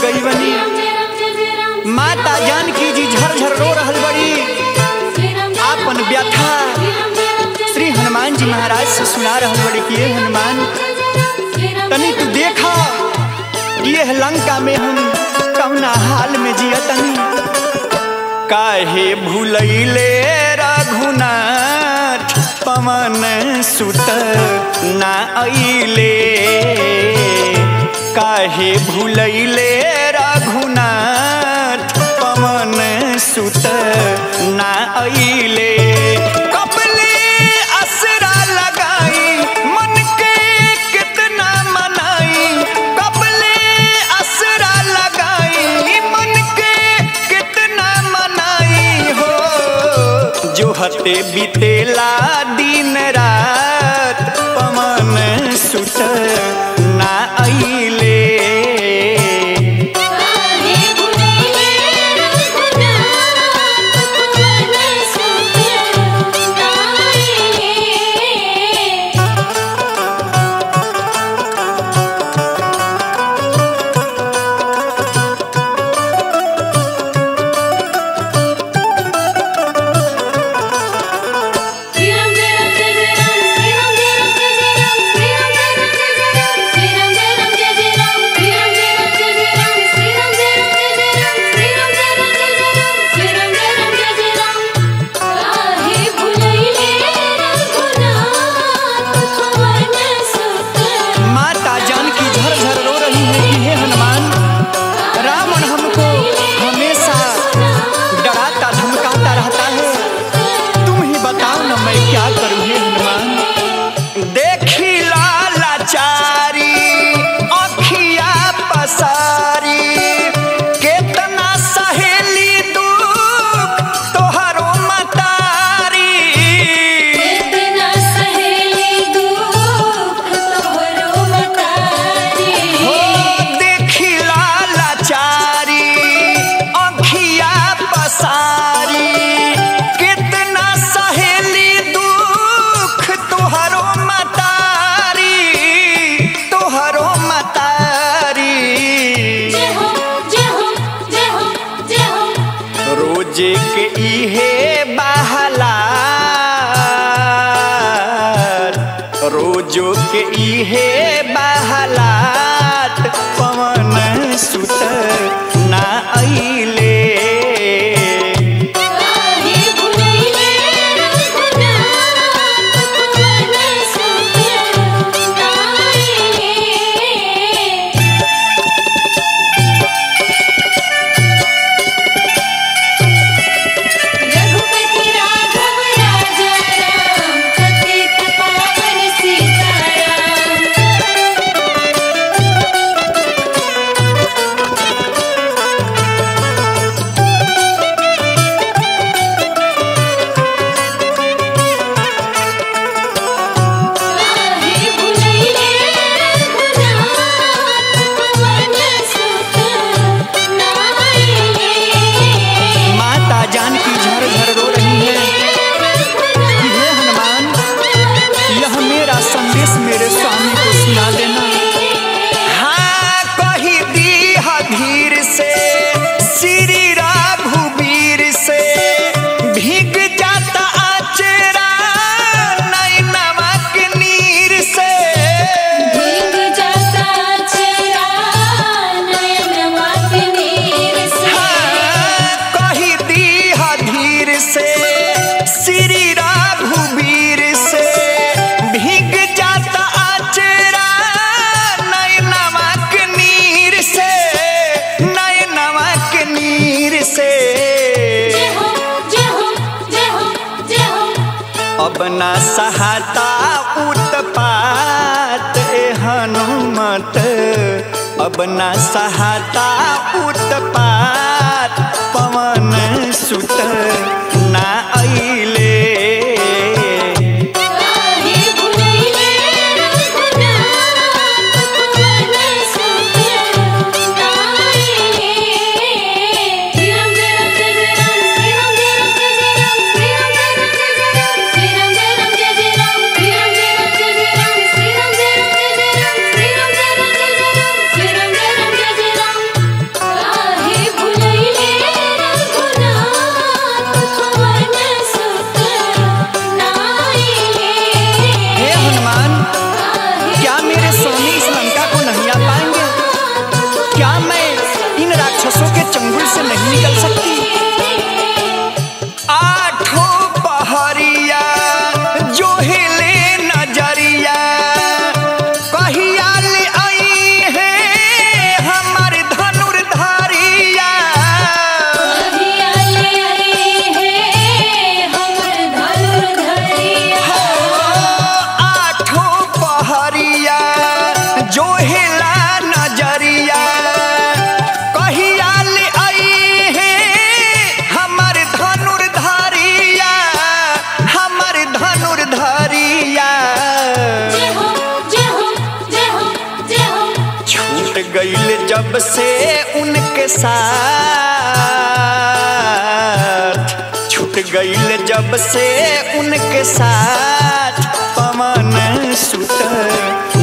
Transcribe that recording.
गई बनी माता जानकी जी झरझर रो रहल बड़ी आपन व्यथा श्री हनुमान जी महाराज से सुना रहल बड़ी कि ये हनुमान तनी तू देखा ये लंका में हम कौना हाल में जिया तनी काहे भूलैले रघुनाथ पवन सुत ना अइले काहे भूलैले रघुनाथ पवन सुत ना अइले कपले असरा लगाई मन के कितना मनाई कपले असरा लगाई मन के कितना मनाई हो जो हते बीतेला दिन रात पवन सुत ना अइले माता जानकी झरझर रो रही है कि हे हनुमान रावण हमको हमेशा डराता धमकाता रहता है तुम ही बताओ ना मैं क्या करूं हे हनुमान देखी लाचारी अखिया पसारी केतना सहेली दुख तोहरो मतारी हो देखिला लाचारी अखिया पसारी कितना सहेली दुख तोहरो मतारी तोहरो मतारी रोजे के इहे बहला रोजो के इहे बहलात पवन सुत ना अइले रघुपति राघव राजा राम पतित पावन सीताराम काहे भुलैले रघुनाथ पवन सुत नाइले माता जानकी झरझर रो रही है कि हे हनुमान यह मेरा संदेश मेरे स्वामी को सुना देना हाँ कही दी धीर से श्री राघुवीर से भीग जाता आचरा नैनवा के नीर से भीग जाता चेहरा नयनवा के नीर से हाँ, कही दी धीर से श्री राघुवीर से भीग जाता आचरा नैनवा के नीर से नैनवा के नीर से जय हो जय हो जय हो जय हो अब ना सहाता उत्पात ए हनुमत अब ना सहाता उत्पात पवन सुत ना अइले काहे भुलैले रघुनाथ पवन सुत नाइले श्री राम जय राम जय जय राम श्री राम जय राम जय जय राम श्री राम जय राम जय जय राम श्री राम जय राम जय जय राम श्री राम जय राम जय जय राम श्री राम जय राम जय जय राम श्री राम जय राम जय जय राम हिले नजरिया कहिया ले आई है हमर धनुर्धारिया कहिया ले आई है हमर धनुर्धरिया आठों पहरिया जो हिला नजरिया कहिया ले आई है हमर धनुर्धारिया हमर धनुर्धारिया जय हो जय हो जय हो जय हो छूट गईल जब से उनके साथ छूट गईल जब से उनके साथ पवन सुत